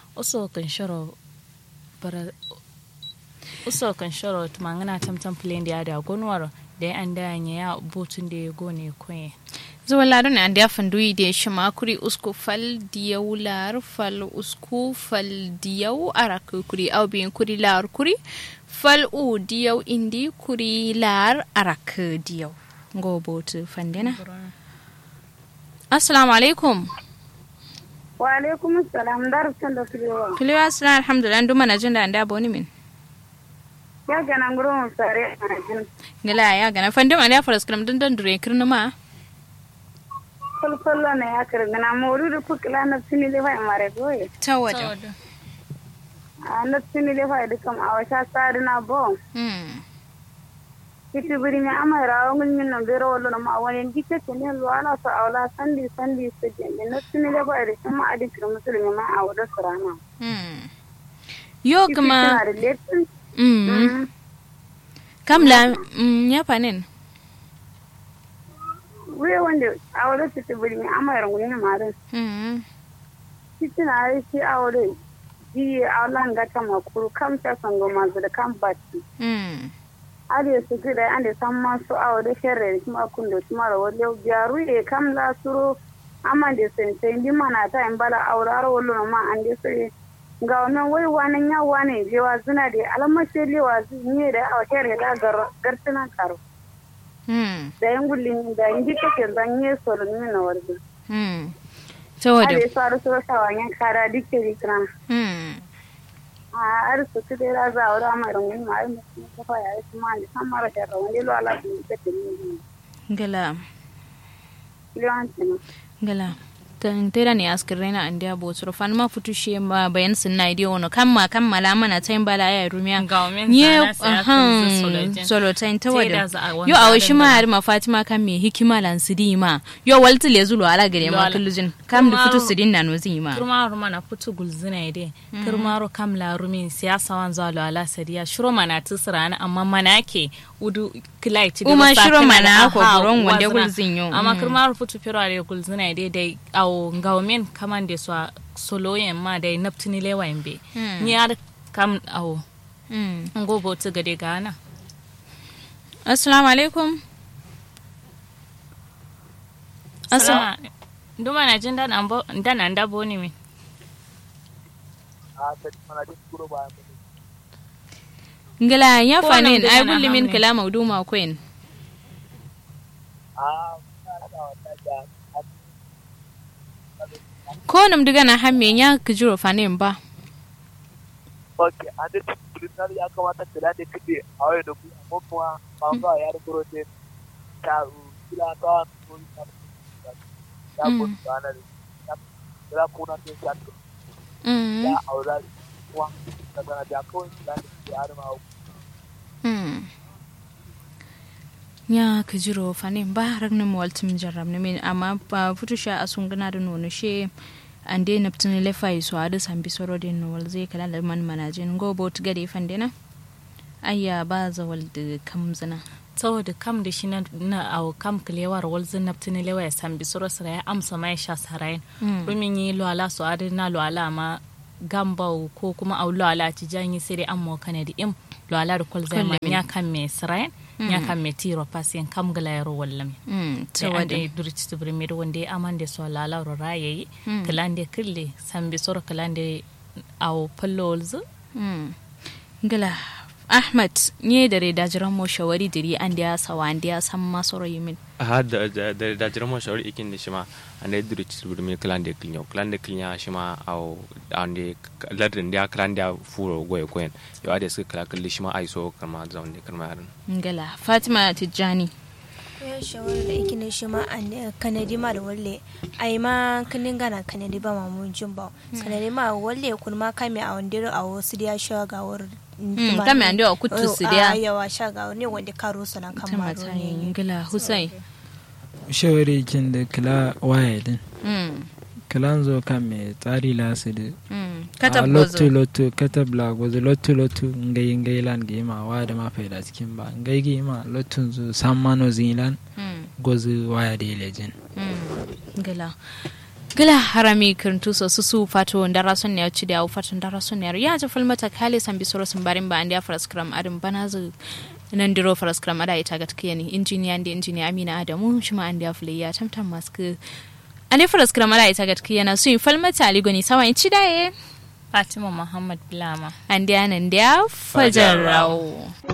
uso kan shiro bara uso kan shiro tumangana tamtam plane da da gonwaro da an da ya botun da ya gone koye zuwa ladon an da fandu da shi makuri usku fal diyau lar fal usku fal diyau arak kuri au bin kuri lar kuri fal u diyau indi kuri lar arak diyau go botu fandena assalamu alaikum wa alaikum assalam darsan da filewa filewa assalamu alhamdulillah nduma na jin da an da boni min ya gana nguro mun sare a jin ngala ya gana fandema da faras kram dan dan dure kirnuma kulkullo ne ya kirgana moru da kukila na sini le fa mare goye tawada a na sini le fa dukam a wasa sari na bo mm kiti biri mi ama rawo ngul min no bero wolo no ma woni dike to ne lo ala so awla sandi sandi so jende na sini le fa de kuma adi kir musulmi ma a wada sarana mm yo Kiti kuma tana da letin mm kamla mm ya fanin we wanda a wada kiti biri mi ama rawo ngul ma da mm kiti na yi shi a wada ji awla ngata makuru kam ta sango mazu da kam batti mm ade su gida ande san masu awo da sherre kuma kundo kuma ro wole jaru e kam la suro amande sen sen di mana ta en bala awraro wollo no ma ande sai ga wannan wai wanan ya wane je wa zuna de alama sai le wa ni da awo sherre da gar gartana karo mm da yan gullin da indi take dan ye solo ni na warde mm tawada ade saru so sawanyan kara dikke dikran mm a ar su kide ra za awra ma ron ma ai mu ko fa ya kuma ni san mara sherre wani lo ala ni te ni ngala lewantina ngala tan tera ne askirena an dia botsuro fan ma futu she ma bayan sunna idio wono kamma kammala mana tayin bala ya rumiya Gawmin ye zana sai aka ahan yi solojin. solo tayin tawada Teda za a wani yo awo shi ma tsarin har ma fatima kan me hikima lan sidi ma yo walti le zulu ala gare ma Lwala. kullujin kam da Kuma futu ro- sidin na no zima kirmaro mana putu gulzina ide kirmaro kam la rumin siyasa wan zalo ala sadiya shiro mana tisrana amma mana ke udu kilai ti Uma shiro mana ko buron wande gulzin yo. amma Mm. kirmaro putu pero ale gulzina ide dai aw ngawmen kamande so soloyen ma dai naptini lewa imbe Mm. ni ar kam aw Mm. ngobo tu gade gana assalamu alaikum Assalamu nduma na jin dan ambo dan anda boni mi ngala ya Ko fanin nan da ai yana gulli min hamne. kala mauduma queen ko nam diga na hamme ya kujiro fanin ba ok an da tulinar ya kamata kula da kide a wani da kuma ko kuma ba ba ya da kuro ne ta kila ta ko ta ya ko ta na ya kula ko na ta ta mm ya aura kuma ta da ya ko kula da kide har ma Mm. ya ka jiro fanin ba ragnin waltim jarrab ne min amma ba futu sha asun gana da nono she an dai naptin lefa yi so adu san bi soro din wal zai kala da man manajin go bot gade fandena ayya ba za wal da kam zina saboda kam da shi na na aw kam klewar wal zin naptini lewa ya sambi soro sara ya amsa mai sha sarayin Mm. rumin yi lo ala so adi na lo ala ma gambau ko kuma au lo ala ci janyi sai dai amma kana da im lo ala da kwal zai ma Kullumin. ya kan me sarayin ya kan me tiro pasiyan kam gala yaro wallam mm sai tawada ande durci to bri mir wonde amande so lala ro rayayi Mm. kalande kille sambi soro kalande aw pallolz mm ngala ahmad nye dare da jiran mo shawari diri an da ya sawa an da ya san masoro yimin ha da da da da jira mo shawari ikin da shima ande duri ci buri mi klande klinyo klande klinya shima au ande ladin dia klande furo goye koyen yo ade su kala kalli shima ai so kama zaun de kama yaran ngala fatima tijjani ya shawara da ikine shi ma an kanadi ma da walle ai ma kanin gana kanadi ba ma mun jin ba kanadi ma walle kun ma kame a wandiro a wasu da ya sha ga war kame an da kutu su da yawa sha ga ne wanda karo sana kan ma tamata ngala hussein shawari kin da kila waya din mm kilan zo kan me tsari la su da mm a katab lotto gozo lotto katab la gozo lotto lotto ngai ngai lan ge ma wa da ma faida cikin ba ngai ge ma lotto zo san mano zilan mm gozo waya da lejin mm ngala gila harami kirtu so su su fato ndara son ne ci da fato ndara son ne ya ta falmata kale san bi soro sun barin ba an da fraskram adin bana zu nan diro fraskram ada ita ga tkiya ni injiniya da injiniya Amina Adamu shi ma an da fule ya tamtam maske an da fraskram ada ita ga tkiya na su falmata ali goni sawan ci da ye Fatima Muhammad Bilama. an da nan da fajar rawo